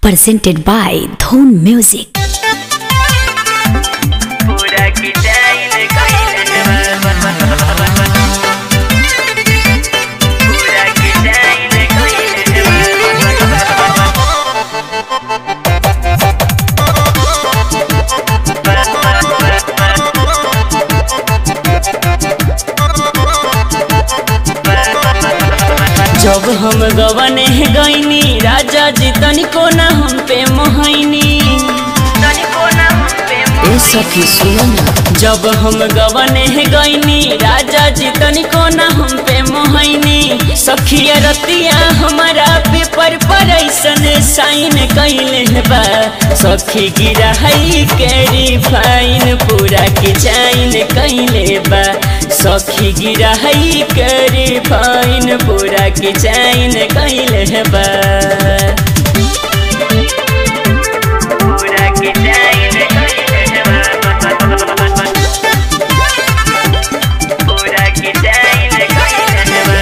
presented by Dhon Music. पूरा की जाइन कइले पूरा की जाइन कइले जब हम गवने गईनी राजा जी तनिको ना हम पे मोहनी तनिको ना हम पे ए सखी सुनो ना जब हम गवने गईनी राजा जी तनिको ना हम पे मोहनी सखिया रतिया हमारा पेपर पर ऐसन साइन कैले बा सखी गिरा है कैरी फाइन पूरा के जाइन कैले बा सखी गिरा है कैरी फाइन पूरा के जाइन कैले बा पूरा की जाइन कइले पूरा की जाइन कइले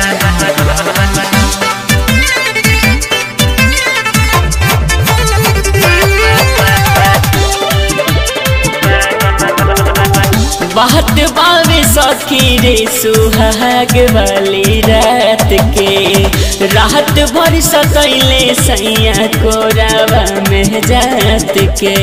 बात बावे सखी रे सुहाग वाली रात के रात भर सतैले सैया कोरावा में जात के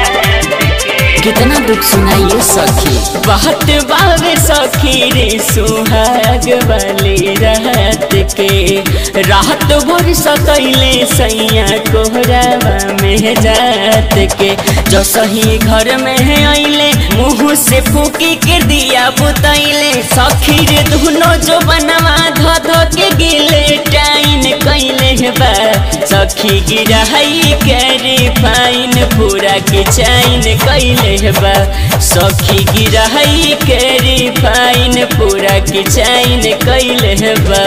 कितना दुख सुनाइए सखी बात बावे सखी रे सुहाग वाली रात के रात भर सतैले सैया कोरावा में जात के जो सही घर में है अइले मुँह से फूकी के दिया बुतैले सखी रे दुनो जो बनवा ध ध के गिले टाइन कैले बा सखी गिरा है कैरी फाइन पूरा के चाइन कैले बा सखी गिरा है कैरी फाइन पूरा के चाइन कैले बा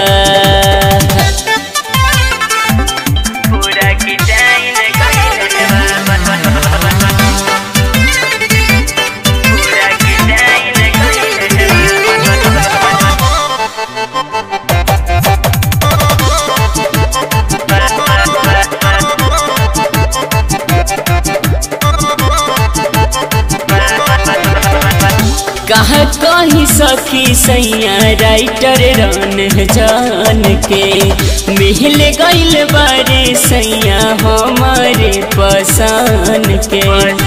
पूरा की जाइन कइले पूरा की जाइन कइले कहा कही सखी सैया राइटर रन जान के मिल गइल बारे सैया हमारे पसान के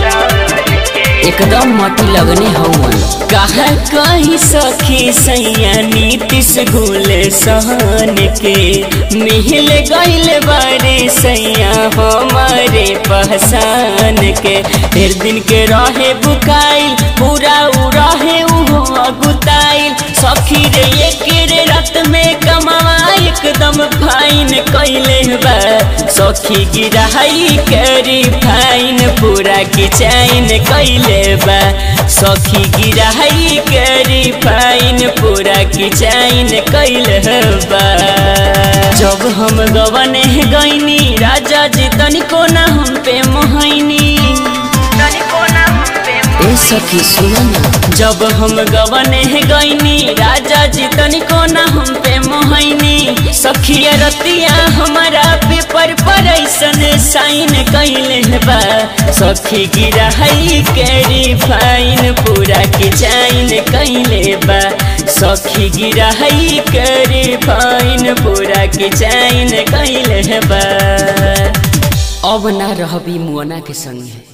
एकदम मटी लगने हवन कहा कही सखी सैया नीतीश घुले सहन के मिल गइल बारे सैया हमारे पहचान के फिर दिन के रहे बुकाइल पूरा उ रहे उहो अगुताइल सखी रे एक रे रात में कमावा एकदम फाइन कैले बा सखी गिराई करी फाइन पूरा की चाइन कैले बा सखी गिराई करी फाइन पूरा की चाइन कैले बा जब हम गवने गईनी राजा जी तनिको ना हम पे मोहनी तनिको ना हम पे ए सखी सुनो ना जब हम गवने गईनी राजा जी तनिको ना हम पे मोहनी सखिया रतिया हमारा पेपर पर ऐसन साइन कैले बा सखी गिरा है कैरी फाइन पूरा के चाइन कैले बा सखी गिरा है कैरी फाइन पूरा के चाइन कैले बा अब ना रहबी मुअना के संगे